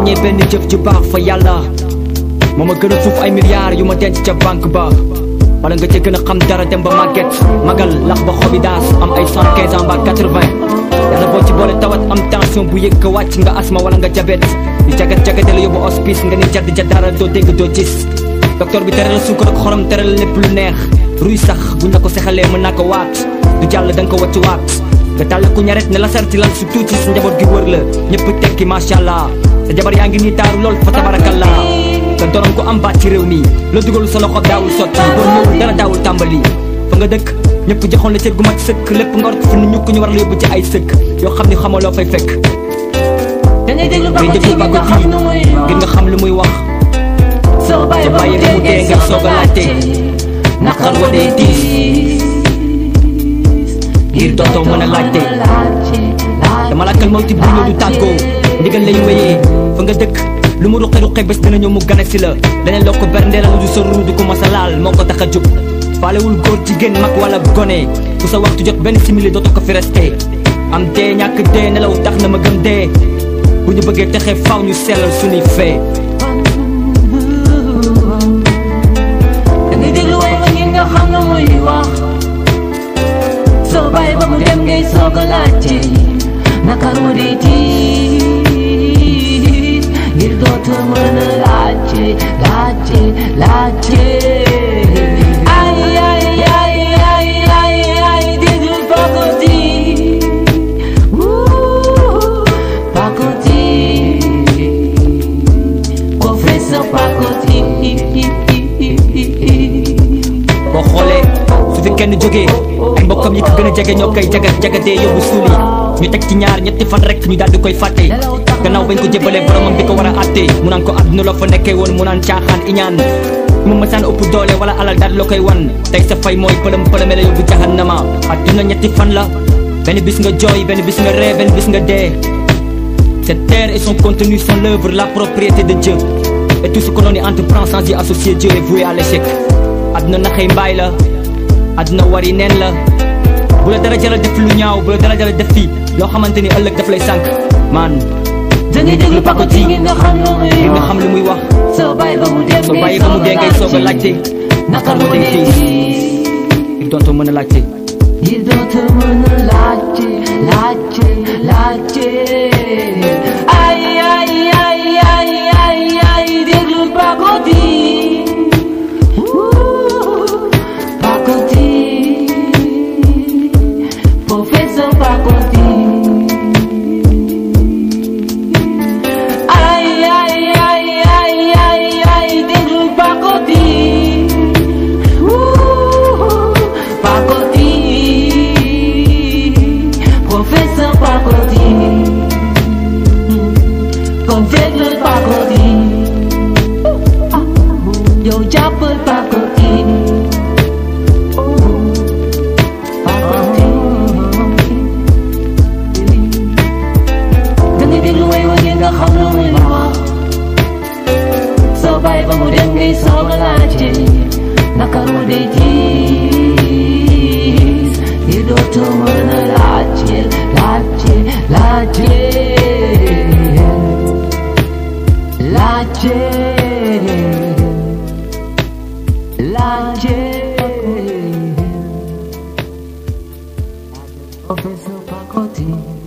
ràññee benn jëf ju baax fa yàlla moo ma gën a fuuf ay milliards yu ma denc ca banque ba wala nga ca gën a xam dara dem ba màgget magal lax ba xobi daas am ay cent quinze ans ba quatre-vingt yàlla boo ci boole tawat am tension bu yëg ko wàcc nga asma wala nga jabet di jagat jagate la yóbbu hospice nga ni jadd ja dara doo dégg doo gis docteur bi tere la suukar ak xorom tere la lépp lu neex ruy sax buñ la ko sexalee mën naa ko waat du jàll da nga ko wàcc waat nga tàll ku ñaret ne la sar ci lal su tuuti sa njaboot gi wër la ñëpp tekki macha allah sa jabar yaa ngi nii taaru lool fa tabarakallah nga doonoon ko am baat ci réew mi la dugal sa loxo daawul sotti boo ñëwul dara daawul tàmbali fa nga dëkk ñëpp joxoon la cër gu mat sëkk lépp nga war ko fi nu ñukk ñu war la yóbbu ci ay sëkk yoo xam ni xamoo loo fay fekk dangay déglu ba ngay ko déglu ci ba nga ko xam tii nu muy ngir nga xam lu muy wax soo bàyyi te ba bàyyi mu ba mu dee dee nga soog a laajte naqar wa dee diis ngir dootoo mën a laajte dama lakkal mawti bu ñëw du tàggoo ndigal lay wéyee fa nga dëkk lu mu ruqe ruqe bés dina ñëw mu gane si la leneen loo ko berndee la du sa ruu du ko mos a laal moo ko tax a jóg faalewul góor jigéen mag wala gone fu sa waxtu jot benn simili dootoo ko fi resté am dee ñàkk dee nelaw tax na ma gëm dee bu ñu bëggee texe faw ñu sellal suñuy fee dangay déglu way ba ngir nga xam nu muy wax soo bàyyi ba mu dem ngay soog a laajte naka mu dee tiit ngir dootoo mën a laajte laajte laajte ay ay ay ay ay ay déglu Pacotille Woo, Pacotille Professeur Pacotille boo xoolee su fi kenn jógee ay mbokkam yi ko gën a jege ñoo koy jagat jagatee yóbbu suuli ñu teg ci ñaar ñetti fan rek ñu daal di koy fàtte gannaaw bañ ko jébalee boromam bi ko war a àtte mu naan ko àdduna loo fa nekkee woon mu naan caaxaan iñaan mu mësaan ëpp doole wala alal daal la koy wan tey sa fay mooy pëlëm pëlëme la yóbbu jahannama àdduna ñetti fan la benn bis nga jooy benn bis nga ree benn bis nga dee Cette terre et son contenu sont l'œuvre, la propriété de Dieu. Et tout ce que l'on y entreprend sans y associer Dieu est voué à l'échec. àdduna naxey mbaay la àdduna wari neen la bu la dara jaral def lu ñaaw bu la dara jaral def fii loo xamante ni ëllëg daf lay sànq man dangay déglu Pacotille ngir nga xam nu muy ngir nga wax xam lu muy wax soo bàyyi ba mu dem soo bàyyi ba mu dee ngay soog a laajte naka mu dee dee tiis tiis ngir dootoo mën a laajte ngir dootoo mën a laajte laajte laajte ay ay ay ay ay ay déglu Pacotille Woo, Pacotille professeur Pacotille ay ay ay ay ay ay déglu Pacotille Woo, Pacotille professeur Pacotille comme déglu Pacotille yow jàppal Pacotille dangay déglu way wa ngir nga xam lu muy wax soo bàyyi ba mu dem ngay soog a laajte naka mu dee tiis ngir dootoo mën a laajte laajte laajte laajte laajte Professeur Pacotille